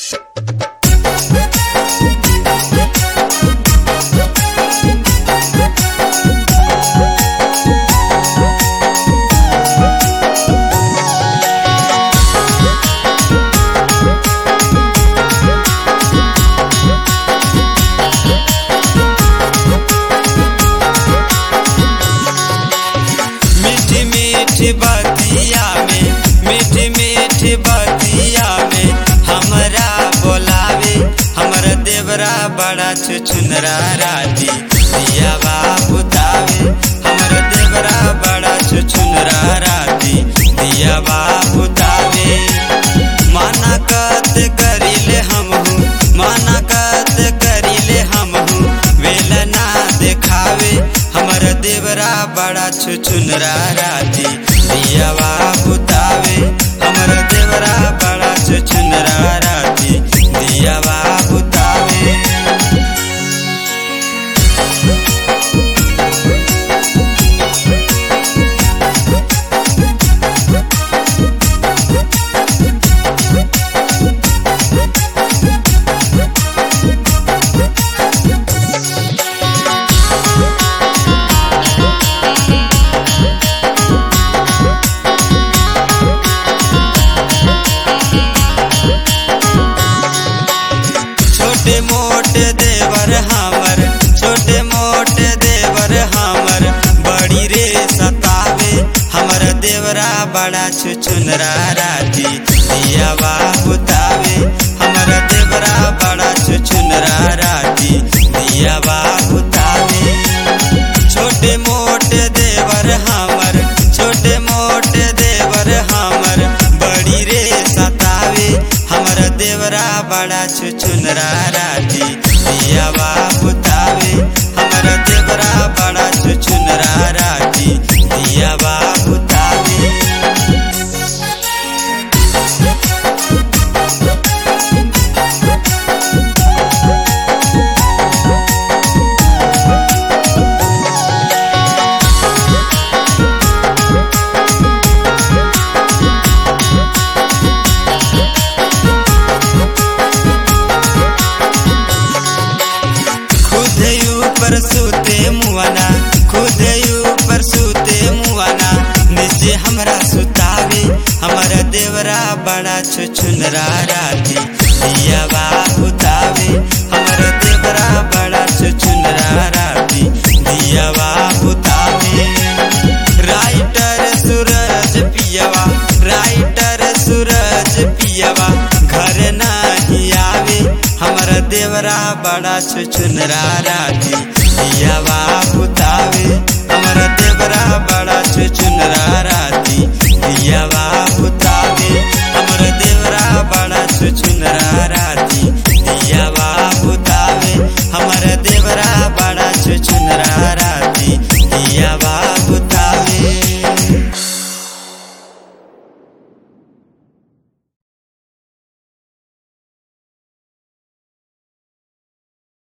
मीठी मीठी बतिया में मीठी मीठी बतिया में हमरा बोलावे हमर देवरा बड़ा छुछुनरा राती दिया बुतावे हमर देवरा बड़ा छुछुनरा राती दिया बुतावे माना कत करिले हम माना कत करिले हम वेल ना देखावे हमर देवरा बड़ा छुछुनरा राती दियावा बुतावे हमर देवरा बड़ा छुछुनरा राती दियावा बुतावे छोटे मोटे देवर हमर छोटे मोटे देवर हमर बड़ी रे सतावे हमर देवरा बड़ा छुछुनरा राती दियावा बुतावे हमर देवरा बड़ा छुछुनरा राती दियावा बुतावे छोटे मोटे देवर हमर छोटे मोटे देवर हमर बड़ी रे सतावे हमर देवरा बड़ा छुछुनरा राती दियावा बुतावे हमर देवरा बड़ा छुछुनरा राती दियावा बुतावे खुद ऊपर सूते मुआना खुद ऊपर सूते मुआना नीचे हमरा सुतावे हमारा देवरा बड़ा छुछुनरा राती दियावा बुतावे हमारा देवरा बड़ा छुछुनरा राती दियावा बुतावे राइटर सूरज पियवा राइटर सूरज पियवा घर नहीं आवे हमारा देवरा बड़ा छुछुनरा राती दियावा बुता